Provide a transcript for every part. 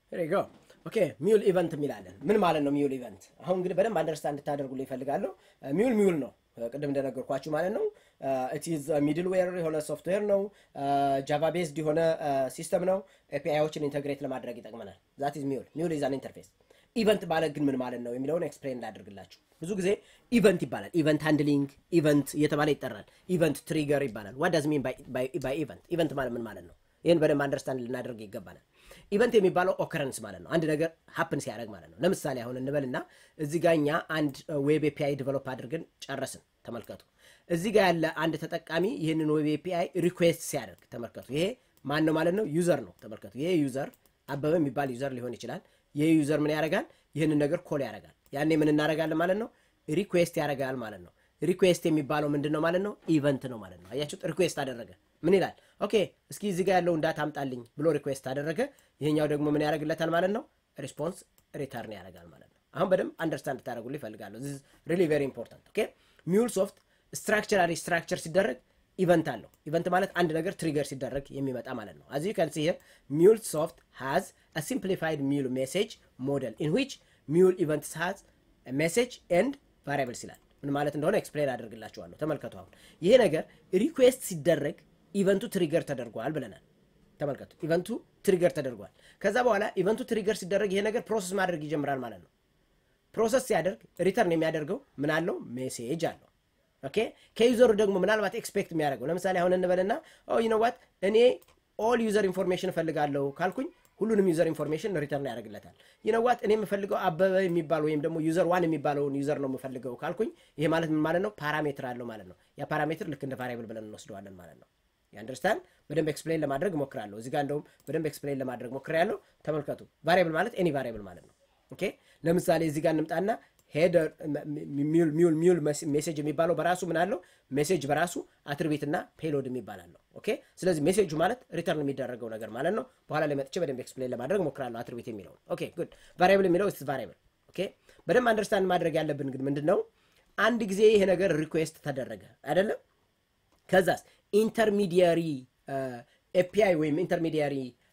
ሪጎ ኦኬ ሚውል ኢቨንት የሚላለን ምን ማለት ነው ሚውል ኢቨንት አሁን እንግዲህ በደንብ አንደርስታንድ እንድታደርጉልኝ ይፈልጋለሁ ሚውል ሚውል ነው ቅድም እንደነገርኳችሁ ማለት ነው ኢትዝ ሚድል ዌር የሆነ ሶፍትዌር ነው ጃቫ ቤዝድ የሆነ ሲስተም ነው ኤፒአይዎችን ኢንተግሬት ለማድረግ ይጠቅመናል ዛት ኢዝ ሚውል ሚውል ኢዝ አን ኢንተርፌስ ኢቨንት ማለት ግን ምን ማለት ነው የሚለውን ኤክስፕሌን እንዳደርግላችሁ ብዙ ጊዜ ኢቨንት ይባላል ኢቨንት ሃንድሊንግ ኢቨንት እየተባለ ይጠራል ኢቨንት ትሪገር ይባላል ዋት ዳዝ ሚን ባይ ኢቨንት ኢቨንት ማለት ምን ማለት ነው ይህን በደንብ አንደርስታንድ ልናደርግ ይገባናል ኢቨንት የሚባለው ኦከረንስ ማለት ነው አንድ ነገር ሀፕን ሲያደርግ ማለት ነው ለምሳሌ አሁን እንበልና እዚህ ጋ እኛ አንድ ዌብ ኤፒአይ ዲቨሎፕ አድርገን ጨረስን ተመልከቱ እዚህ ጋር ያለ አንድ ተጠቃሚ ይህንን ዌብ ኤፒአይ ሪኩዌስት ሲያደርግ ተመልከቱ ይሄ ማን ነው ማለት ነው ዩዘር ነው ተመልከቱ ይሄ ዩዘር አበበ የሚባል ዩዘር ሊሆን ይችላል ይህ ዩዘር ምን ያደርጋል ይህንን ነገር ኮል ያደርጋል ያኔ ምን እናደርጋለን ማለት ነው ሪኩዌስት ያደርጋል ማለት ነው ሪኩዌስት የሚባለው ምንድን ነው ማለት ነው ኢቨንት ነው ማለት ነው አያችሁት ሪኩዌስት አደረገ ምን ይላል ኦኬ እስኪ እዚህ ጋር ያለውን ዳታ አምጣልኝ ብሎ ሪኩዌስት አደረገ ይሄኛው ደግሞ ምን ያደርግለታል ማለት ነው ሪስፖንስ ሪተርን ያደርጋል ማለት ነው አሁን በደንብ አንደርስታንድ ታደረጉ ይፈልጋለሁ ዚስ ሪሊ ቬሪ ኢምፖርታንት ኦኬ ሚውል ሶፍት ስትራክቸራሊ ስትራክቸር ሲደረግ ኢቨንት አለው ኢቨንት ማለት አንድ ነገር ትሪገር ሲደረግ የሚመጣ ማለት ነው አዚ ከን ሲ ሚውል ሶፍት ሃዝ a simplified mule message model in which mule events has a message and variables ይላል ምን ማለት እንደሆነ ኤክስፕሌን አደርግላችኋለሁ ተመልከቱ አሁን ይሄ ነገር ሪኩዌስት ሲደረግ ኢቨንቱ ትሪገር ተደርጓል ብለናል ተመልከቱ ኢቨንቱ ትሪገር ተደርጓል ከዛ በኋላ ኢቨንቱ ትሪገር ሲደረግ ይሄ ነገር ፕሮሰስ ማድረግ ይጀምራል ማለት ነው ፕሮሰስ ሲያደርግ ሪተርን የሚያደርገው ምን አለው ሜሴጅ አለው ኦኬ ከዩዘሩ ደግሞ ምናልባት ኤክስፔክት የሚያደርገው ለምሳሌ አሁን እንበልና ዩነዋት እኔ ኦል ዩዘር ኢንፎርሜሽን እፈልጋለሁ ካልኩኝ ሁሉንም ዩዘር ኢንፎርሜሽን ሪተርን ያደርግለታል ይነዋት እኔ የምፈልገው አበበ የሚባል ወይም ደግሞ ዩዘር ዋን የሚባለውን ዩዘር ነው የምፈልገው ካልኩኝ ይሄ ማለት ምን ማለት ነው ፓራሜትር አለው ማለት ነው ያ ፓራሜትር ልክ እንደ ቫሪያብል ብለን እንወስደዋለን ማለት ነው የአንደርስታንድ በደንብ ኤክስፕሌን ለማድረግ ሞክራለሁ እዚህ ጋር እንደውም በደንብ ኤክስፕሌን ለማድረግ ሞክሬያለሁ ተመልከቱ ቫሪያብል ማለት ኤኒ ቫሪያብል ማለት ነው ኦኬ ለምሳሌ እዚህ ጋር እንምጣና ሄደር ሚውል ሚውል ሜሴጅ የሚባለው በራሱ ምን አለው ሜሴጅ በራሱ አትሪቢት እና ፔሎድ የሚባል አለው ኦኬ ስለዚህ ሜሴጁ ማለት ሪተርን የሚደረገው ነገር ማለት ነው በኋላ ላይ መጥቼ በደንብ ኤክስፕሌን ለማድረግ ሞክራለሁ አትሪቢት የሚለውን ኦኬ ጉድ ቫሪያብል የሚለው ስ ቫሪያብል ኦኬ በደንብ አንደርስታንድ ማድረግ ያለብን ግን ምንድን ነው አንድ ጊዜ ይሄ ነገር ሪኩዌስት ተደረገ አይደለም ከዛስ ኢንተርሚዲያሪ ኤፒአይ ወይም ኢንተርሚዲያሪ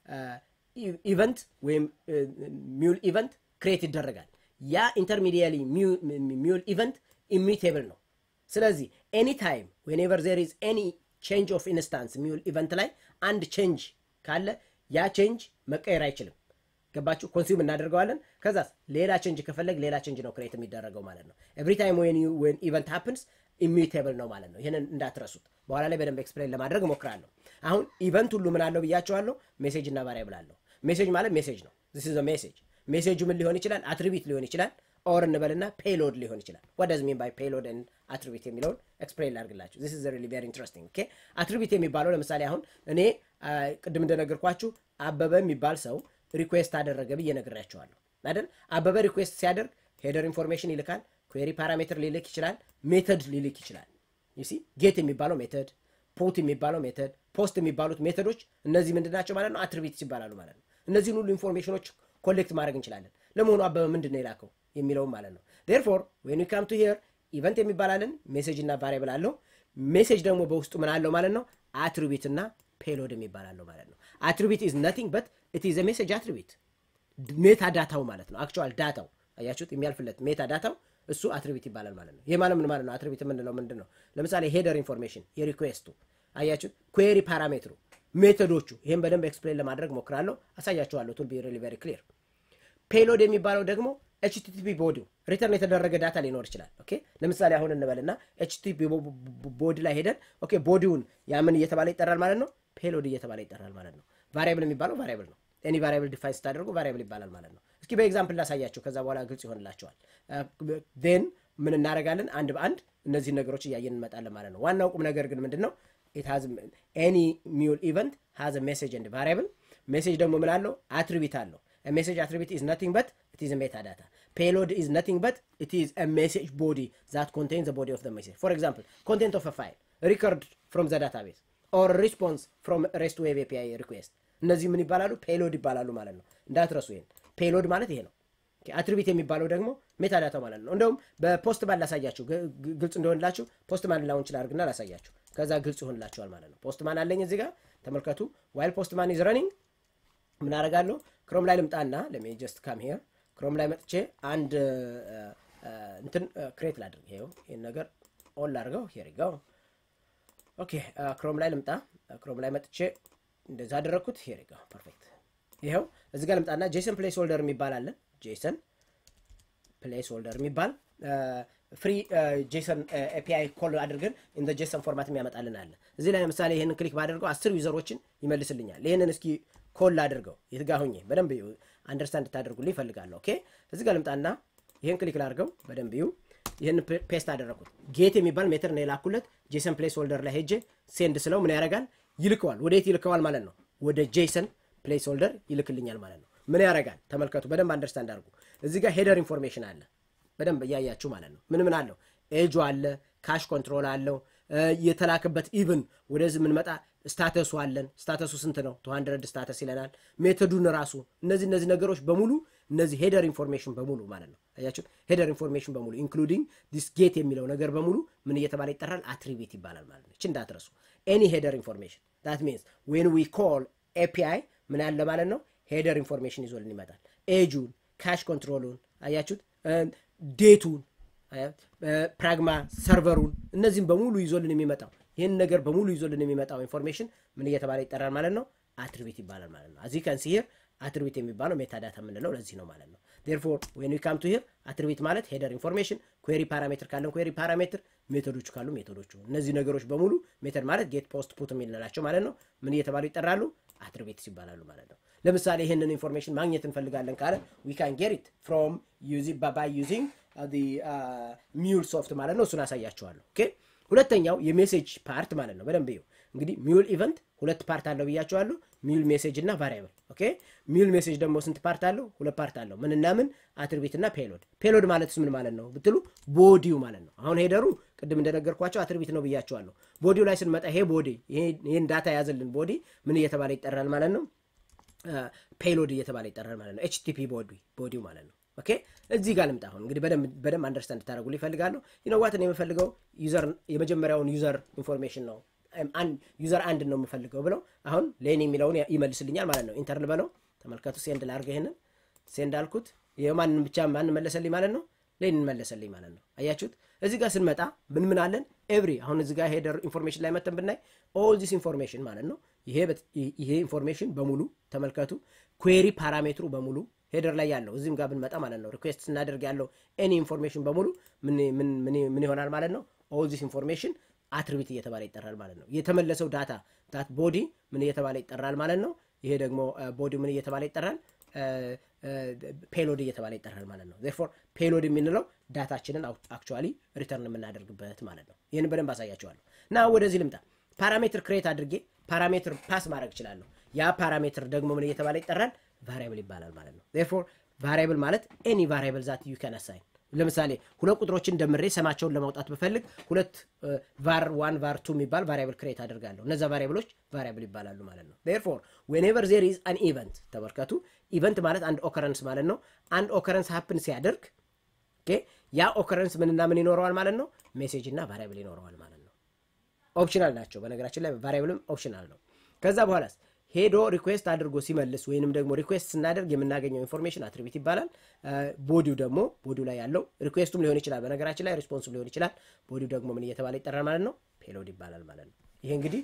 ኢቨንት ወይም ሚውል ኢቨንት ክሬት ይደረጋል ያ ኢንተርሚዲያሪ ሚውል ኢቨንት ኢሚቴብል ነው ስለዚህ ኤኒ ታይም ዌንኤቨር ዜር ኢዝ ኤኒ ቼንጅ ኦፍ ኢንስታንስ ሚውል ኢቨንት ላይ አንድ ቼንጅ ካለ ያ ቼንጅ መቀየር አይችልም ገባችሁ ኮንሱም እናደርገዋለን ከዛስ ሌላ ቼንጅ ከፈለግ ሌላ ቼንጅ ነው ክሬት የሚደረገው ማለት ነው ኤቭሪ ታይም ዌን ኢቨንት ሃፕንስ ኢሚቴብል ነው ማለት ነው ይህንን እንዳትረሱት በኋላ ላይ በደንብ ኤክስፕሌን ለማድረግ ሞክራለሁ አሁን ኢቨንት ሁሉ ምን አለው ብያቸዋለሁ ሜሴጅ እና ቫሪያብል አለው ሜሴጅ ማለት ሜሴጅ ነው ዚስ ኢዝ ሜሴጅ ሜሴጁ ምን ሊሆን ይችላል አትሪቢት ሊሆን ይችላል ኦር እንበልና ፔሎድ ሊሆን ይችላል what does mean by payload and attribute የሚለውን ኤክስፕሌን ላድርግላችሁ this is really very interesting okay attribute የሚባለው ለምሳሌ አሁን እኔ ቅድም እንደነገርኳችሁ አበበ የሚባል ሰው ሪኩዌስት አደረገ ብዬ ነግሬያቸዋለሁ አይደል አበበ ሪኩዌስት ሲያደርግ ሄደር ኢንፎርሜሽን ይልካል ኩዌሪ ፓራሜትር ሊልክ ይችላል ሜተድ ሊልክ ይችላል ዩሲ ጌት የሚባለው ሜተድ ፖት የሚባለው ሜተድ ፖስት የሚባሉት ሜተዶች እነዚህ ምንድናቸው ማለት ነው አትሪቢትስ ይባላሉ ማለት ነው እነዚህን ሁሉ ኢንፎርሜሽኖች ኮሌክት ማድረግ እንችላለን ለመሆኑ አበበ ምንድን ነው የላከው የሚለውም ማለት ነው ዴርፎር ዌን ዊ ካም ቱ ሂር ኢቨንት የሚባላለን ሜሴጅ እና ቫሪያብል አለው ሜሴጅ ደግሞ በውስጡ ምን አለው ማለት ነው አትሪቢት እና ፔሎድ የሚባላለው ማለት ነው አትሪቢት ኢዝ ነቲንግ በት ኢት ኢዝ ሜሴጅ አትሪቢት ሜታ ዳታው ማለት ነው አክቹዋል ዳታው አያችሁት የሚያልፍለት ሜታ ዳታው እሱ አትሪቢት ይባላል ማለት ነው ይህ ማለት ምን ማለት ነው አትሪቢት የምንለው ምንድን ነው ለምሳሌ ሄደር ኢንፎርሜሽን የሪኩዌስቱ አያችሁት ኩዌሪ ፓራሜትሩ ሜቶዶቹ ይህን በደንብ ኤክስፕሌን ለማድረግ ሞክራለሁ አሳያችኋለሁ ቱል ቢ ሪሊ ቨሪ ክሊር ፔሎድ የሚባለው ደግሞ ኤችቲቲፒ ቦዲው ሪተርን የተደረገ ዳታ ሊኖር ይችላል ኦኬ ለምሳሌ አሁን እንበልና ኤችቲቲፒ ቦዲ ላይ ሄደን ኦኬ ቦዲውን ያምን እየተባለ ይጠራል ማለት ነው ፔሎድ እየተባለ ይጠራል ማለት ነው ቫሪያብል የሚባለው ቫሪያብል ነው ኤኒ ቫሪያብል ዲፋይን ስታደርጉ ቫሪያብል ይባላል ማለት ነው እስኪ በኤግዛምፕል ላሳያቸው ከዛ በኋላ ግልጽ ይሆንላቸዋል ን ምን እናደረጋለን አንድ በአንድ እነዚህን ነገሮች እያየን እንመጣለን ማለት ነው ዋናው ቁም ነገር ግን ምንድን ነው ኤኒ ሚውል ኢቨንት ሃዝ ሜሴጅ ኤንድ ቫሪያብል ሜሴጅ ደግሞ ምን አለው አትሪቢት አለው ሜሴጅ አትሪቢት ኢዝ ነቲንግ በት it is a metadata. Payload is nothing but it is a message body that contains the body of the message. For example, content of a file, record from the database, or response from REST Web API request. እነዚህ ምን ይባላሉ? ፔሎድ ይባላሉ ማለት ነው። እንዳትረሱ ይሄን። ፔሎድ ማለት ይሄ ነው። አትሪቢት የሚባለው ደግሞ ሜታዳታ ማለት ነው። እንደውም በፖስት ማን ላሳያችሁ ግልጽ እንደሆንላችሁ ፖስት ማን ላውን ይችላል አድርግና ላሳያችሁ። ከዛ ግልጽ ይሆንላችኋል ማለት ነው። ፖስት ማን አለኝ እዚህ ጋር ተመልከቱ። ዋይል ፖስት ማን ኢዝ ረኒንግ ምን አደርጋለሁ? ክሮም ላይ ልምጣና ለሜ ጀስት ካም ሄር ክሮም ላይ መጥቼ አንድ እንትን ክሬት ላድርግ። ይኸው ይህን ነገር ኦን ላድርገው። ሄር ይጋው ኦኬ። ክሮም ላይ ልምጣ። ክሮም ላይ መጥቼ እንደዛ አደረግኩት። ሄር ይጋው ፐርፌክት። ይኸው እዚህ ጋር ልምጣና ጄሰን ፕሌስ ሆልደር የሚባል አለ። ጄሰን ፕሌስ ሆልደር የሚባል ፍሪ ጄሰን ኤፒአይ ኮል አድርገን ኢን ጄሰን ፎርማት የሚያመጣልን አለ። እዚህ ላይ ለምሳሌ ይህንን ክሊክ ባደርገው አስር ዩዘሮችን ይመልስልኛል። ይህንን እስኪ ኮል አድርገው የትጋ ሁኜ በደንብ አንደርስታንድ ታደርጉልኝ ይፈልጋለሁ። ኦኬ እዚህ ጋር ልምጣና ይህን ክሊክ ላድርገው በደንብ ይሁ ይህን ፔስት አደረግኩት። ጌት የሚባል ሜትር ነው የላኩለት። ጄሰን ፕሌስ ሆልደር ላይ ሄጄ ሴንድ ስለው ምን ያደርጋል? ይልከዋል። ወደ የት ይልከዋል ማለት ነው? ወደ ጄሰን ፕሌስ ሆልደር ይልክልኛል ማለት ነው። ምን ያደርጋል? ተመልከቱ፣ በደንብ አንደርስታንድ አድርጉ። እዚህ ጋር ሄደር ኢንፎርሜሽን አለ በደንብ እያያችሁ ማለት ነው። ምን ምን አለው? ኤጁ አለ፣ ካሽ ኮንትሮል አለው፣ የተላከበት ኢቭን ወደዚህ የምንመጣ ስታተሱ አለን። ስታተሱ ስንት ነው? ቱ ሀንድረድ ስታተስ ይለናል። ሜቶዱን ራሱ እነዚህ እነዚህ ነገሮች በሙሉ እነዚህ ሄደር ኢንፎርሜሽን በሙሉ ማለት ነው። አያችሁ፣ ሄደር ኢንፎርሜሽን በሙሉ ኢንክሉዲንግ ዲስ ጌት የሚለው ነገር በሙሉ ምን እየተባለ ይጠራል? አትሪቢት ይባላል ማለት ነው። እች እንዳትረሱ። ኤኒ ሄደር ኢንፎርሜሽን ዳት ሚንስ ዌን ዊ ኮል ኤፒአይ ምን ያለ ማለት ነው? ሄደር ኢንፎርሜሽን ይዞልን ይመጣል። ኤጁን፣ ካሽ ኮንትሮሉን አያችሁት ዴቱን ፕራግማ ሰርቨሩን እነዚህም በሙሉ ይዞልን የሚመጣው ይህን ነገር በሙሉ ይዞልን የሚመጣው ኢንፎርሜሽን ምን እየተባለ ይጠራል ማለት ነው? አትሪቢት ይባላል ማለት ነው። እዚህ ከን ሲሄር አትሪቢት የሚባለው ሜታዳታ የምንለው ለዚህ ነው ማለት ነው። ዴርፎር ዌን ዊ ካም ቱ ሂር አትሪቢት ማለት ሄደር ኢንፎርሜሽን፣ ኩዌሪ ፓራሜትር ካለን ኩዌሪ ፓራሜትር፣ ሜቶዶቹ ካሉ ሜቶዶቹ። እነዚህ ነገሮች በሙሉ ሜተድ ማለት ጌት ፖስት ፑት የምንላቸው ማለት ነው። ምን እየተባሉ ይጠራሉ? አትሪቢትስ ይባላሉ ማለት ነው። ለምሳሌ ይህንን ኢንፎርሜሽን ማግኘት እንፈልጋለን ካለ ዊ ካን ጌት ኢት ፍሮም ባይ ዩዚንግ ሚውል ሶፍት ማለት ነው። እሱን አሳያቸዋለሁ። ኦኬ ሁለተኛው የሜሴጅ ፓርት ማለት ነው። በደንብ ይኸው እንግዲህ ሚውል ኢቨንት ሁለት ፓርት አለው ብያቸዋለሁ። ሚውል ሜሴጅ እና ቫሪያብል። ኦኬ ሚውል ሜሴጅ ደግሞ ስንት ፓርት አለው? ሁለት ፓርት አለው። ምንና ምን? አትሪቢት እና ፔሎድ። ፔሎድ ማለትስ ምን ማለት ነው ብትሉ ቦዲው ማለት ነው። አሁን ሄደሩ ቅድም እንደነገርኳቸው አትሪቢት ነው ብያቸዋለሁ። ቦዲው ላይ ስንመጣ ይሄ ቦዲ ይሄን ዳታ የያዘልን ቦዲ ምን እየተባለ ይጠራል ማለት ነው? ፔሎድ እየተባለ ይጠራል ማለት ነው። ኤችቲፒ ቦዲ ቦዲው ማለት ነው። ኦኬ እዚህ ጋር ልምጣ። አሁን እንግዲህ በደንብ አንደርስታንድ ታደረጉ ይፈልጋለሁ። ይነዋትን የምፈልገው ዩዘር የመጀመሪያውን ዩዘር ኢንፎርሜሽን ነው ዩዘር አንድ ነው የምፈልገው ብለው አሁን ሌን የሚለውን ይመልስልኛል ማለት ነው። ኢንተርን በለው ተመልከቱ። ሴንድ ላድርገ ይሄንን ሴንድ አልኩት። የማንን ብቻ ማን መለሰልኝ ማለት ነው? ሌን መለሰልኝ ማለት ነው። አያችሁት? እዚህ ጋር ስንመጣ ምን ምን አለን? ኤቭሪ አሁን እዚህ ጋር ሄደር ኢንፎርሜሽን ላይ መተን ብናይ ኦል ዚስ ኢንፎርሜሽን ማለት ነው። ይሄ ኢንፎርሜሽን በሙሉ ተመልከቱ። ኩዌሪ ፓራሜትሩ በሙሉ ሄደር ላይ ያለው እዚህም ጋር ብንመጣ ማለት ነው ሪኩዌስት ስናደርግ ያለው ኤኒ ኢንፎርሜሽን በሙሉ ምን ይሆናል ማለት ነው? ኦል ዚስ ኢንፎርሜሽን አትሪቢት እየተባለ ይጠራል ማለት ነው። የተመለሰው ዳታ ዳት ቦዲ ምን እየተባለ ይጠራል ማለት ነው። ይሄ ደግሞ ቦዲ ምን እየተባለ ይጠራል? ፔሎድ እየተባለ ይጠራል ማለት ነው። ዜርፎር ፔሎድ የምንለው ዳታችንን አክቹዋሊ ሪተርን የምናደርግበት ማለት ነው። ይህን በደንብ አሳያቸዋለሁ እና ወደዚህ ልምጣ። ፓራሜትር ክሬት አድርጌ ፓራሜትር ፓስ ማድረግ እችላለሁ። ያ ፓራሜትር ደግሞ ምን እየተባለ ይጠራል? ቫሪያብል ይባላል ማለት ነው። ዜርፎር ቫሪያብል ማለት ኤኒ ቫሪያብል ዛት ዩ ካን አሳይን ለምሳሌ ሁለት ቁጥሮችን ደምሬ ሰማቸውን ለማውጣት ብፈልግ ሁለት ቫር ዋን ቫር ቱ የሚባል ቫሪያብል ክሬት አድርጋለሁ። እነዛ ቫሪያብሎች ቫሪያብል ይባላሉ ማለት ነው። ዴርፎር ዌንኤቨር ዜር ኢዝ አን ኢቨንት ተመልከቱ። ኢቨንት ማለት አንድ ኦከረንስ ማለት ነው። አንድ ኦከረንስ ሀፕን ሲያደርግ ያ ኦከረንስ ምንና ምን ይኖረዋል ማለት ነው? ሜሴጅ እና ቫሪያብል ይኖረዋል ማለት ነው። ኦፕሽናል ናቸው። በነገራችን ላይ ቫሪያብልም ኦፕሽናል ነው። ከዛ በኋላስ ሄዶ ሪኩዌስት አድርጎ ሲመልስ ወይንም ደግሞ ሪኩዌስት ስናደርግ የምናገኘው ኢንፎርሜሽን አትሪቢት ይባላል። ቦዲው ደግሞ ቦዲው ላይ ያለው ሪኩዌስቱም ሊሆን ይችላል። በነገራችን ላይ ሪስፖንሱም ሊሆን ይችላል። ቦዲው ደግሞ ምን እየተባለ ይጠራል ማለት ነው? ፔሎድ ይባላል ማለት ነው። ይሄ እንግዲህ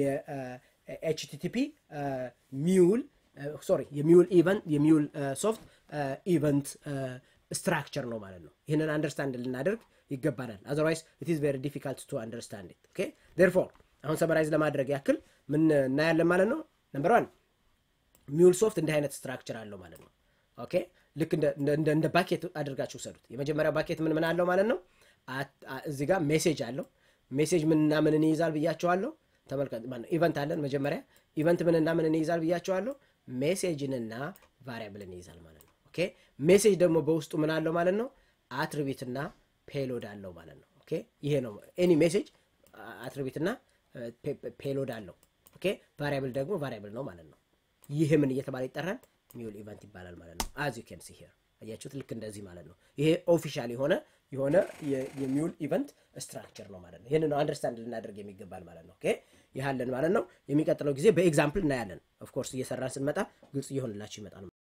የኤችቲቲፒ ሚውል ሶሪ የሚውል ኢቨንት የሚውል ሶፍት ኢቨንት ስትራክቸር ነው ማለት ነው። ይህንን አንደርስታንድ ልናደርግ ይገባናል። አዘርዋይስ ኢት ኢዝ ቬሪ ዲፊካልት ቱ አንደርስታንድ ኢት ኦኬ ዴርፎር አሁን ሰመራይዝ ለማድረግ ያክል ምን እናያለን ማለት ነው ነምበር ዋን ሚውል ሶፍት እንዲህ አይነት ስትራክቸር አለው ማለት ነው ኦኬ ልክ እንደ ባኬት አድርጋችሁ ውሰዱት የመጀመሪያው ባኬት ምን ምን አለው ማለት ነው እዚህ ጋር ሜሴጅ አለው ሜሴጅ ምንና ምንን ይይዛል ብያቸዋለሁ ተመልከት ኢቨንት አለን መጀመሪያ ኢቨንት ምንና ምንን ይይዛል ብያቸዋለሁ ሜሴጅንና ቫሪያብልን ይይዛል ማለት ነው ኦኬ ሜሴጅ ደግሞ በውስጡ ምን አለው ማለት ነው አትሪቢትና ፔሎድ አለው ማለት ነው ኦኬ ይሄ ነው ኤኒ ሜሴጅ አትሪቢትና ፔሎድ አለው ኦኬ ቫሪያብል ደግሞ ቫሪያብል ነው ማለት ነው ይህ ምን እየተባለ ይጠራል ሚውል ኢቨንት ይባላል ማለት ነው አዝ ዩ ኬን ሲ ሄር አያችሁት ልክ እንደዚህ ማለት ነው ይሄ ኦፊሻል የሆነ የሆነ የሚውል ኢቨንት ስትራክቸር ነው ማለት ነው ይህን ነው አንደርስታንድ ልናደርግ የሚገባል ማለት ነው ኦኬ ይህ አለን ማለት ነው የሚቀጥለው ጊዜ በኤግዛምፕል እናያለን ኦፍኮርስ እየሰራን ስንመጣ ግልጽ እየሆንላችሁ ይመጣል